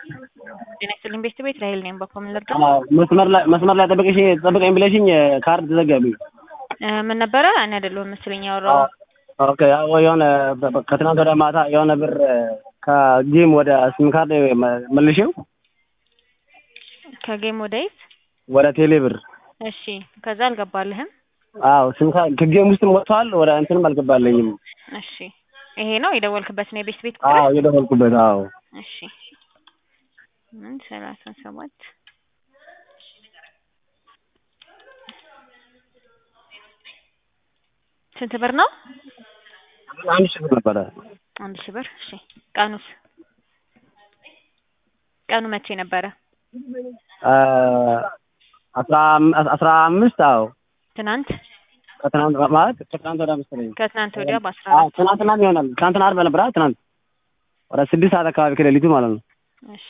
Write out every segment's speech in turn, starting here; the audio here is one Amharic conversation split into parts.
ጤና ይስጥልኝ ቤት ቤት ራሄል ነኝ። በኮምን ልርዳ አዎ መስመር ላይ መስመር ላይ ጠብቀሽ ጠብቀኝ ብለሽኝ ካርድ ተዘጋብኝ። እ ምን ነበረ? እኔ አይደለሁም መሰለኝ ያወራው። ኦኬ ያው የሆነ ከትናንት ወደ ማታ የሆነ ብር ከጌም ወደ ሲም ካርድ መልሼው ከጌም ወደ የት? ወደ ቴሌ ብር እሺ ከዛ አልገባልህም? አዎ ሲም ካርድ ከጌም ውስጥም ወጥቷል። ወደ እንትንም አልገባለኝም። እሺ ይሄ ነው የደወልክበት ነው የቤት ቤት ቁጥር? አዎ የደወልኩበት አዎ እሺ ምን ሰላሳ ሰባት ስንት ብር ነው? አንድ ሺህ ብር ነበረ። አንድ ሺህ ብር። እሺ ቀኑስ? ቀኑ መቼ ነበረ? አስራ አስራ አምስት አዎ ትናንት ከትናንት ማለት ከትናንት ወዲያ መሰለኝ። ከትናንት ወዲያ በአስራ አዎ አራት ትናንትናም ይሆናል። ትናንትና ዓርብ ነበር አይደል? ትናንት ወደ ስድስት ሰዓት አካባቢ ከሌሊቱ ማለት ነው። እሺ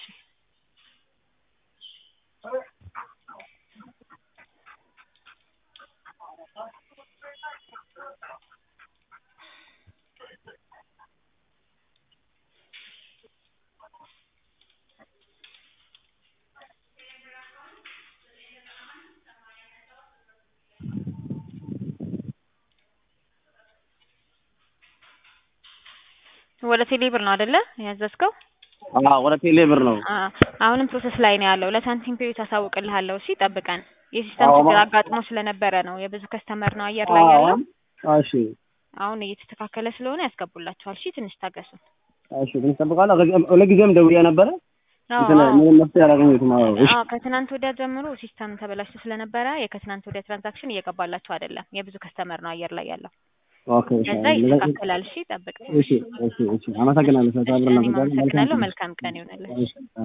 ወደ ቴሌ ብር ነው አይደለ ያዘዝከው? አዎ ወደ ቴሌ ብር ነው። አ አሁንም ፕሮሰስ ላይ ነው ያለው። ለሳንቲም ፔዎች አሳውቅልሃለሁ። እሺ ጠብቀን። የሲስተም አዎ፣ ችግር ማ- አጋጥሞ ስለነበረ ነው የብዙ ከስተመር ነው አየር ላይ ያለው። አዎ እሺ አሁን እየተስተካከለ ስለሆነ ያስገቡላችኋል። እሺ ትንሽ ታገሱ። እሺ ትንሽ እጠብቃለሁ። ከዚህ- ሁለጊዜም ደውዬ ነበረ አዎ እንትን አዎ። ምንም መፍትሄ አላገኘሁትም። አዎ እሺ አዎ ከትናንት ወዲያ ጀምሮ ሲስተም ተበላሽቶ ስለነበረ የከትናንት ወዲያ ትራንዛክሽን እየገባላችሁ አይደለም። የብዙ ከስተመር ነው አየር ላይ ያለው። ኦኬ እሺ ከዛ አዎ። ይስተካከላል። እሺ ጠብቅ። እሺ እሺ እሺ አመሰግናለሁ። እሺ ስለተባበርን እኔም አመሰግናለሁ። አመሰግናለሁ። መልካም ቀን ይሆንልህ። እሺ